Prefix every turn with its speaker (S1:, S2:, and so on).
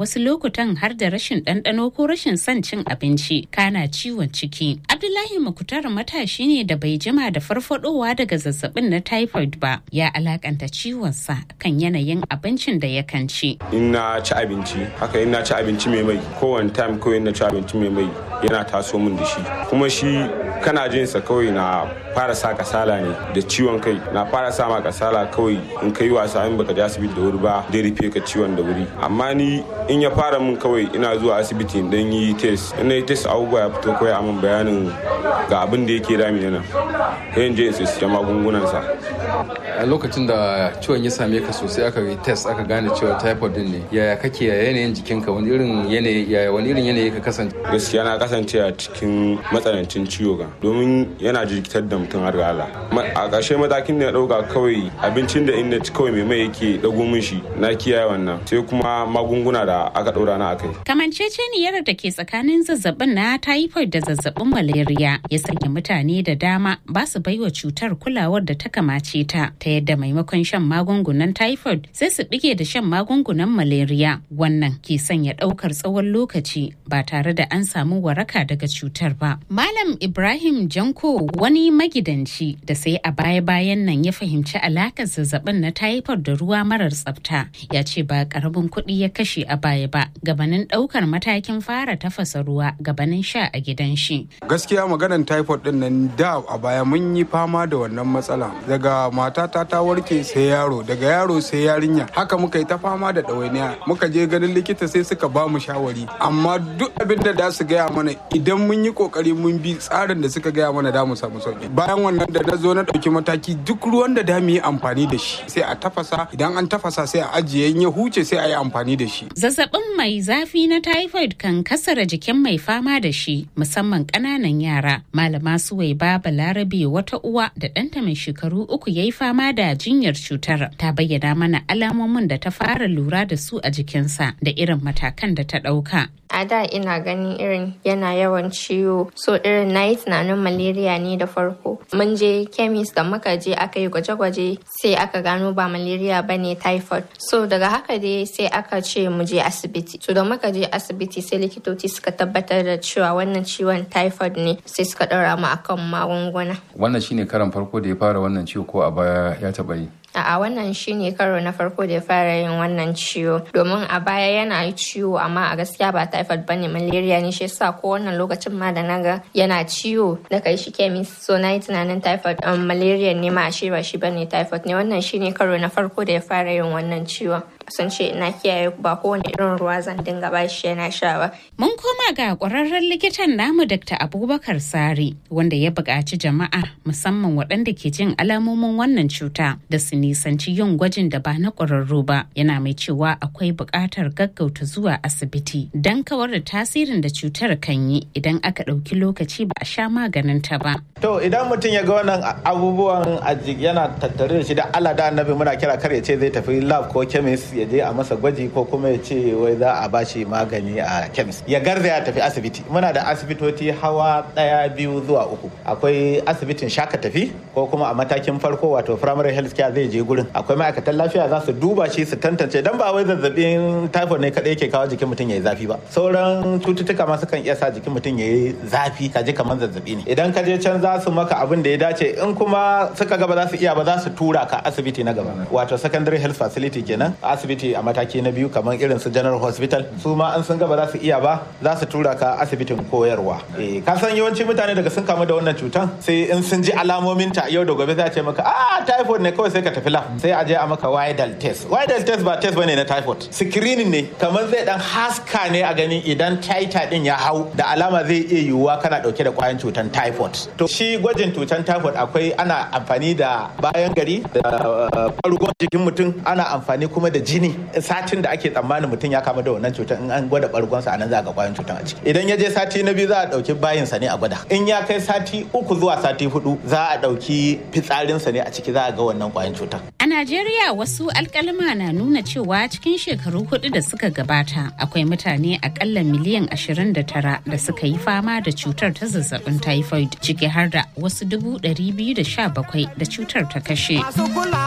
S1: wasu lokutan har da rashin ɗanɗano ko rashin son cin abinci kana ciwon ciki. Abdullahi Mukutar matashi ne da bai jima da farfadowa daga zazzabin na typhoid ba ya alakanta ciwonsa kan yanayin abincin da yakan ci.
S2: In na ci abinci, haka in na ci abinci mai mai, kowane time kawai na ci abinci mai mai yana taso min da shi. Kuma shi kana jin sa kawai na fara sa kasala ne da ciwon kai na fara sa ma kasala kawai in kai wasa in baka je asibiti da wuri ba zai rufe ka ciwon da wuri amma ni in ya fara min kawai ina zuwa asibiti dan yi test in na yi test abubuwa ya fito kawai amin bayanin ga abin da yake dami na sai in je in siya magungunan sa
S3: a lokacin da ciwon ya same ka sosai aka yi test aka gane cewa typhoid din ne yaya kake ya yanayin jikinka wani irin yanayi yaya wani irin yanayi ka kasance
S2: gaskiya na kasance a cikin matsanancin ciwo ga domin yana jirkitar da mutum har ga Allah a ƙarshe matakin da na ɗauka kawai abincin da in na ci kawai mai mai yake ɗago min shi na kiyaye wannan sai kuma magunguna da aka ɗora na akai
S1: Kamanceceniyar da ke tsakanin zazzabin na typhoid da zazzabin malaria ya sanya mutane da dama ba su baiwa cutar kulawar da ta kamace ta ta yadda maimakon shan magungunan typhoid sai su bige da shan magungunan malaria wannan ke sanya ɗaukar tsawon lokaci ba tare da an samu waraka daga cutar ba. Malam Ibrahim Janko wani magidanci da sai a baya-bayan nan ya fahimci alakar zazzabin na typhoid da ruwa marar tsafta ya ce ba karamin kuɗi ya kashe a baya ba gabanin ɗaukar matakin fara tafasa ruwa gabanin sha a gidan shi.
S4: Gaskiya maganar typhoid din nan da a baya mun yi fama da wannan matsala daga matata ta warke sai yaro daga yaro sai yarinya haka muka yi ta fama da ɗawainiya muka je ganin likita sai suka ba mu shawari amma duk abin da da su gaya mana idan mun yi kokari mun bi tsarin da suka gaya mana da mu samu sauki bayan wannan da na zo na ɗauki mataki duk ruwan da da mu yi amfani da shi sai a tafasa idan an tafasa sai a ajiye in ya huce sai a yi amfani da shi
S1: zazzabin mai zafi na typhoid kan kasara jikin mai fama da shi musamman ƙananan yara malama suwai baba larabe wata uwa da ɗanta mai shekaru uku ya yi fama da jinyar cutar ta bayyana mana alamomin da ta fara lura da su a jikinsa da irin matakan da ta ɗauka
S5: a da ina ganin irin yana yawan ciwo so irin na yi tunanin malaria ne da farko mun je chemist da muka je aka yi gwaje-gwaje sai aka gano ba malaria ba ne typhoid so daga haka dai sai aka ce mu je asibiti so da muka je asibiti sai likitoci suka tabbatar da cewa wannan ciwon typhoid ne sai suka ɗora mu akan magunguna
S3: wannan shine karan farko da ya fara wannan ciwo ko a baya ya taɓa yi
S5: A'a wannan shine karo na farko da ya fara yin wannan ciwo domin a baya yana ciwo amma a gaskiya ba typhoid bane malaria ne shi yasa ko wannan lokacin ma da naga yana ciwo da kai shi chemist so na yi tunanin typhoid um, malaria ne ma ashe ba shi bane typhoid ne wannan shine karo na farko da ya fara yin wannan ciwon sun ce na kiyaye ba kowane irin ruwa zan dinga ba shi yana sha ba.
S1: Mun koma ga ƙwararren likitan namu Dr. Abubakar Sari wanda ya buƙaci jama'a musamman waɗanda ke jin alamomin wannan cuta da su nisanci yin gwajin da ba na ƙwararru ba yana mai cewa akwai buƙatar gaggauta zuwa asibiti don kawar da tasirin da cutar kan yi idan aka ɗauki lokaci ba a sha maganin ta ba.
S6: To idan mutum ya ga wannan abubuwan yana tattare da shi da Allah da annabi muna kira kar ya ce zai tafi lab ko chemist ya je a masa gwaji ko kuma ya ce wai za a bashi magani a chemist ya garza ya tafi asibiti muna da asibitoci hawa daya biyu zuwa uku akwai asibitin shaka tafi ko kuma a matakin farko wato primary health care zai je gurin akwai ma'aikatan lafiya za su duba shi su tantance dan ba wai zazzabin typhoid ne kadai yake kawo jikin mutum yayi zafi ba sauran cututtuka ma sukan iya sa jikin mutum yayi zafi ka ji kamar zazzabi ne idan ka je can za su maka abin da ya dace in kuma suka ga ba za su iya ba za su tura ka asibiti na gaba wato secondary health facility kenan asibiti a mataki na biyu kamar irin su general hospital su ma an sun gaba za su iya ba za su tura ka asibitin koyarwa ka san yawanci mutane daga sun kamu da wannan cutan sai in sun ji alamomin ta yau da gobe za a ce maka ah typhoid ne kawai sai ka tafi lab sai a je a maka widal test widal test ba test bane na typhoid screening ne kamar zai dan haska ne a gani idan titer din ya hau da alama zai iya yiwuwa kana dauke da kwayan cutan typhoid to shi gwajin cutan typhoid akwai ana amfani da bayan gari da ɓargon jikin mutum ana amfani kuma da jini satin da ake tsammanin mutum ya kama da wannan cutar in an gwada bargonsa a nan za a ga kwayan cutar a ciki idan ya je sati na biyu za a ɗauki bayinsa ne a gwada in ya kai sati uku zuwa sati hudu za a ɗauki fitsarinsa ne a ciki za a ga wannan kwayan cutar.
S1: A Najeriya wasu alkalma na nuna cewa cikin shekaru hudu da suka gabata akwai mutane akalla miliyan 29 da suka yi fama da cutar ta zazzabin typhoid ciki har da wasu 217 da cutar ta kashe.